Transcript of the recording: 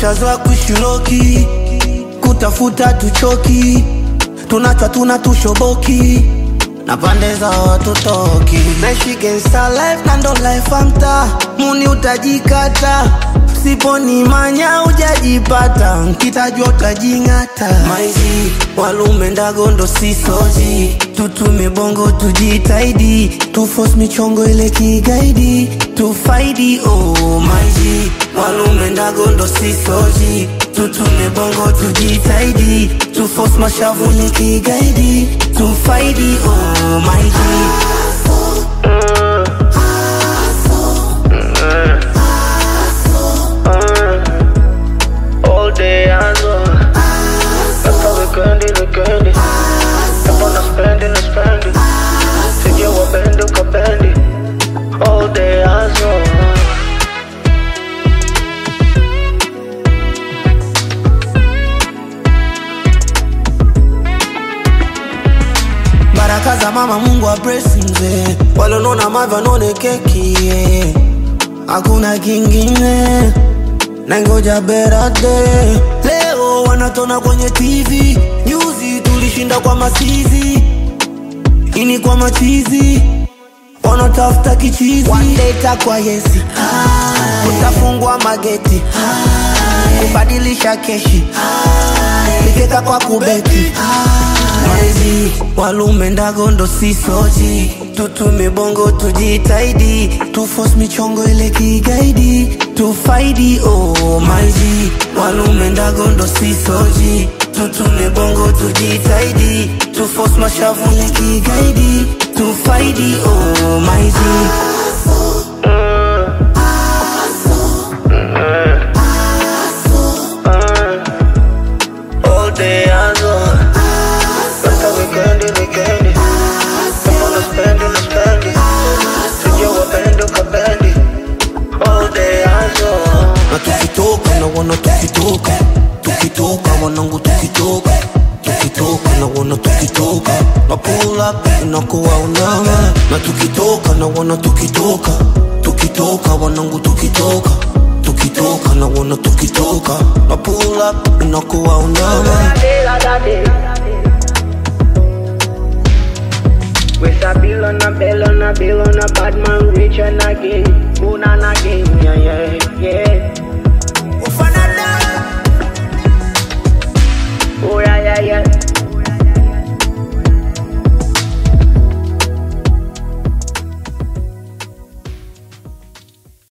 tushazoa kushiloki kutafuta tuchoki tunachwa tuna tushoboki na pande za watu toki naishi gangsta life na ndo life amta muni utajikata siponi manya ujajipata nkitajwa utajing'ata maizi walume ndagondo sisoji tutume bongo tujitaidi tufos michongo ile kigaidi tufaidi oh maizi walume ndagondo sisoji tutume bongo tujitaidi tufos mashavu ni kigaidi tufaidi oh maizi All day hustle. Hapa wikendi wikendi. Kama na spendi na spendi. Sijia wapendi ukapendi. All day hustle. baraka za mama mungu wa mzee walonona mava none keki yeah. hakuna kingine nangoja berade leo wanatona kwenye tv nyuzi tulishinda kwa masizi ini kwa machizi wanatafuta kichizi wandeta kwa yesi utafungwa mageti kubadilisha keshi likeka kwa kubeti maizi walume ndagondo sisoji tutume bongo tujitaidi tufos michongo ile kigaidi tufaidi oh maizi walume ndagondo sisoji tutume bongo tujitaidi tufos mashavu ile kigaidi tufaidi oh maizi All day hustle. Hapa wikendi wikendi. Kama na spendi na spendi. Sijia wapendi ukapendi. All day hustle. na tukitoka na wana tukitoka tukitoka wanangu tukitoka tukitoka na wana tukitoka na pull up inakuwa unama na tukitoka na wana tukitoka tukitoka wanangu tukitoka tukitoka na wana tukitoka na pull up inakuwa unama With a bill on a bill on a bill on a bad man rich and again